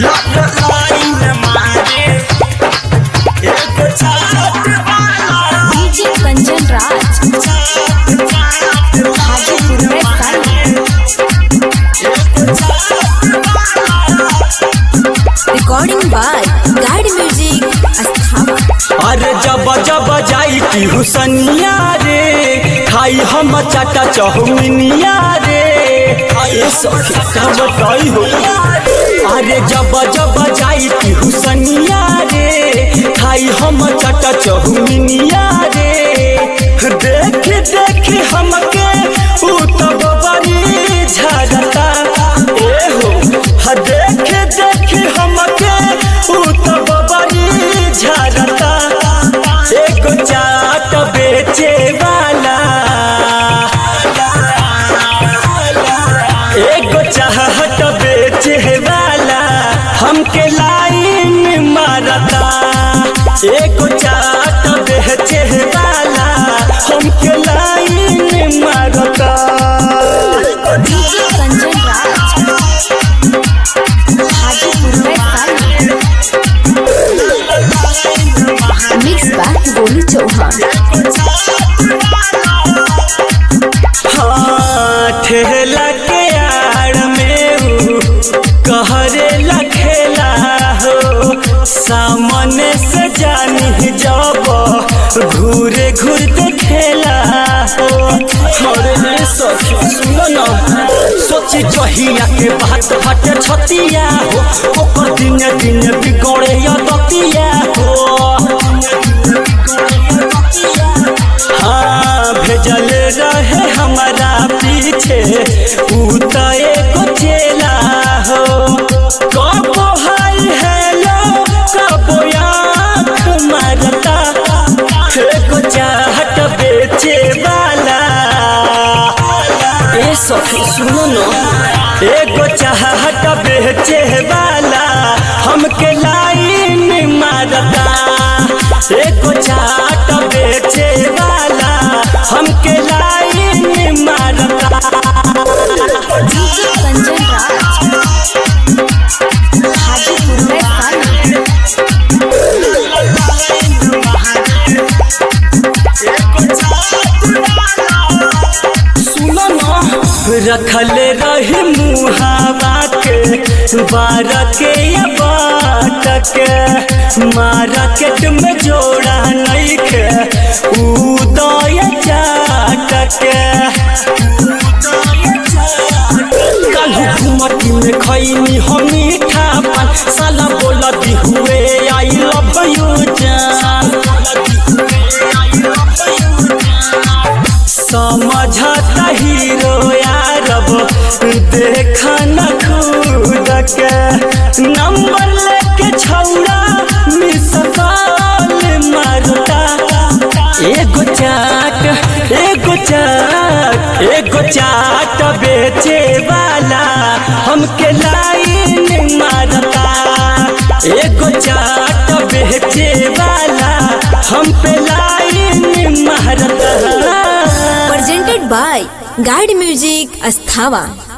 Line मारे एगो चाट वाला डीजे कंचन राज हाजीपुर में कल रिकॉर्डिंग बाय गाइड म्यूजिक अस्थापना अरे जब जब जाई की हुसनिया रे खाई हम चाटा चौमिनिया रे ये सखी का बताई हो अरे जब जब जाई की हुसनिया रे खाई हम चाटा चौमिनिया रे देख देख हमके ऊ तो बबरी झरता ए हो ह देख देख हमके ऊ तो बबरी झरता एगो चाट बेचे वाला एगो चाहत बेचे वाला हमके लाइन मारता एगो चाट बेचे वाला हमके लाइन मारता डीजे कंचन राज हाजीपुर में कल मिक्स बाय गोलू चौहान हाँ, ठेला के आड़ में ऊ कहरे लखेला हो सामने से जानी जब घूरे घूर देखेला हो अरे रे सखी सुनो ना सोची जहिया के बात बाटे छतिया हो ओकर दिन दिन बिगड़े या दतिया हो हाँ भेजल रहे हमारा पीछे ऊ तो एगो चेला हो कबो हाय हेलो कबो आँख मारता एगो चाहत बेचे वाला ए सखी सुनो न एगो चाहत बेचे वाला हमके लाइन मारता एगो चाहत बेचे वाला हमके लाइन मारता डीजे कंचन राज हाजीपुर में कल सुनो न रखल रही मुहावा के बार के या बाट के मार्केट में जोड़ा नहीं के उदय चाट के काल्हू घुमटी में खैनी हम मीठा पान साला बोलती हुए आई लव यू जान समझता हीरो यारब देखा न खुद के नंबर लेके छौड़ा मिस कॉल मारता एगो चाट एगो चाट एगो चाट बेचे वाला हमके लाइन मारता एगो चाट बेचे वाला हम पे लाइन मारता presented by Guide Music Asthava.